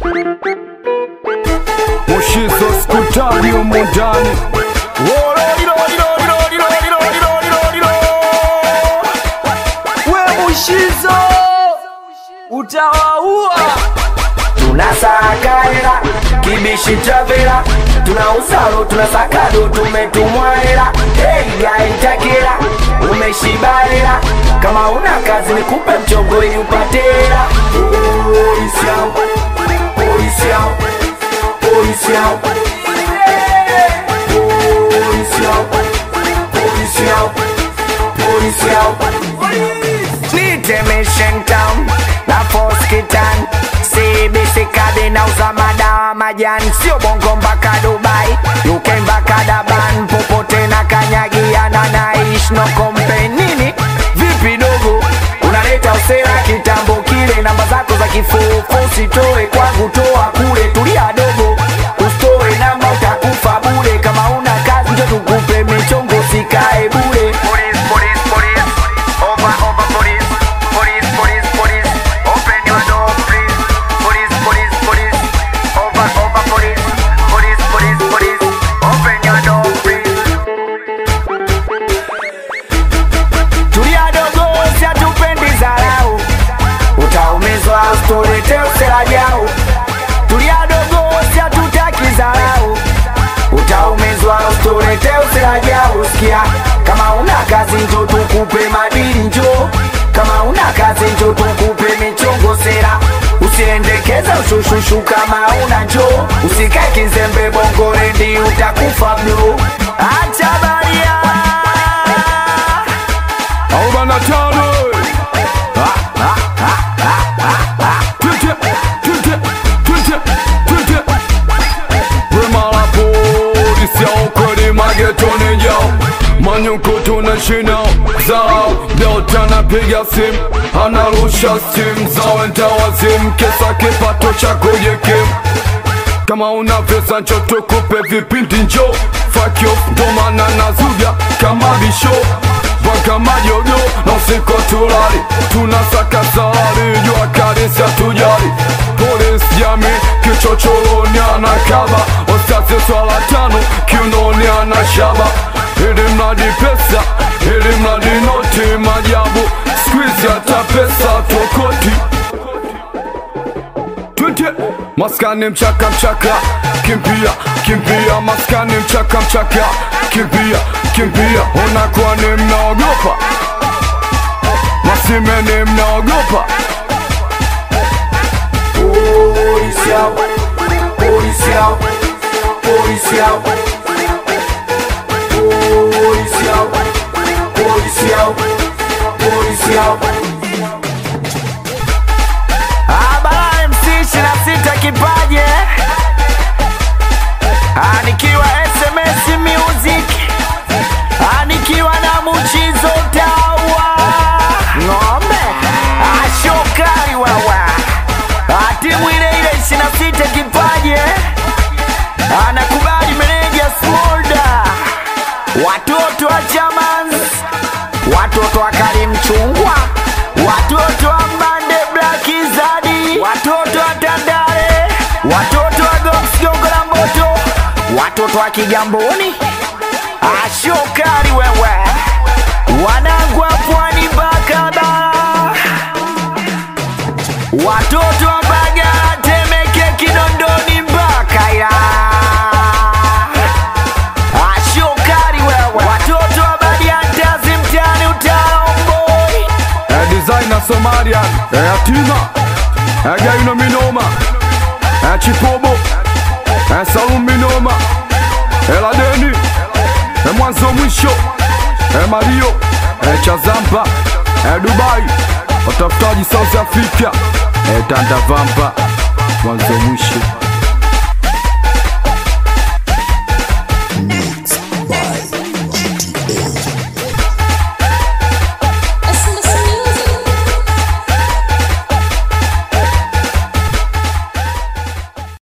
Mushizo skutani humu ndani we Mushizo utawaua. tunasaka hela kibishi travela tuna usalo tunasakado tumetumwa hela hey, gaitakela umeshiba hela kama una kazi nikupe mchongo ili upate hela polisi yao polisi yao polisi yao polisi yao polisi yao polisi yao Nitemeshen town na foskitan CBC kadi na uza madawa majani sio bongo mpaka Dubai UK mpaka Daban popote na kanyagiana naish no complain nini vipi dogo unaleta usera kitambo kile namba zako za kifuko usitoe kwangu toa kule tulia dogo usitoe namba utakufa bure kama una kazi njo tukupe michongo sikae bure police, police, police. Over, over, police. Police, police, police. Open your door, please. Police, police, police. Over, over, police. Police, police, police. Open your door, please. Tulia dogo, siatupendi zarau. Utaumizwa usitulete usela jau. Tulia dogo, siatutaki zarau. Utaumizwa usitulete usela jau. Sikia, kama una kazi njo tukupe madili njo. Kama una kazi njo tukupe michongo sera. Usiendekeze ushushushu kama una njo. Usikae kizembe bongo rendi utakufa bro. Acha baria. arobaini na tano Twende, twende, twende, twende. Wema la polisi ya ukweli magetoni yao manyuko tunashinao zao Delta anapiga simu anarusha simu za wenda wazimu kesa kipato cha kujikimu kama una pesa njo tukupe vipindi njo fakyo ndomana na zuga kama bisho mpaka majogo na usiku tulali tunasaka salari jua kanisa tujali polisi jami kichochoroni anakaba wasasi swala tano kiunoni anashaba ili mradi pesa ili mradi noti majabu skwizi hata pesa tokoti twende maskani mchaka mchaka kimbia kimbia maskani mchaka mchaka kimbia kimbia unakuwa ni mnaogopa masimeni mnaogopa Policial, policial, policial, policial, policial, policial. Abara MC 26 kipaje Ah, nikiwa SMS Music Ah, nikiwa na Muchizo Tawa ng'ombe ashokari wawa Ah, timu ile ile 26 kipaje anakubali meneja Smolda watoto wa Chamans watoto wa Karim Chungwa watoto wa Mbande Black Zadi watoto wa Tandale watoto wa Gox Gongo la Mboto watoto wa Kigamboni ashokari wewe wanangu wa pwani Bakaba watoto wa Mbagala Temeke Kinondoni mpaka ya ashokari wewe watoto wa Badiantazi mtaani Utaromboi eh, designer Somalian eh, yatima eh, gaino minoma eh, chipobo eh, salum minoma eh, ladeni eh, mwanzo mwisho eh, mario eh, chazampa eh, dubai watafutaji south africa eh, tandavampa mwanzo mwisho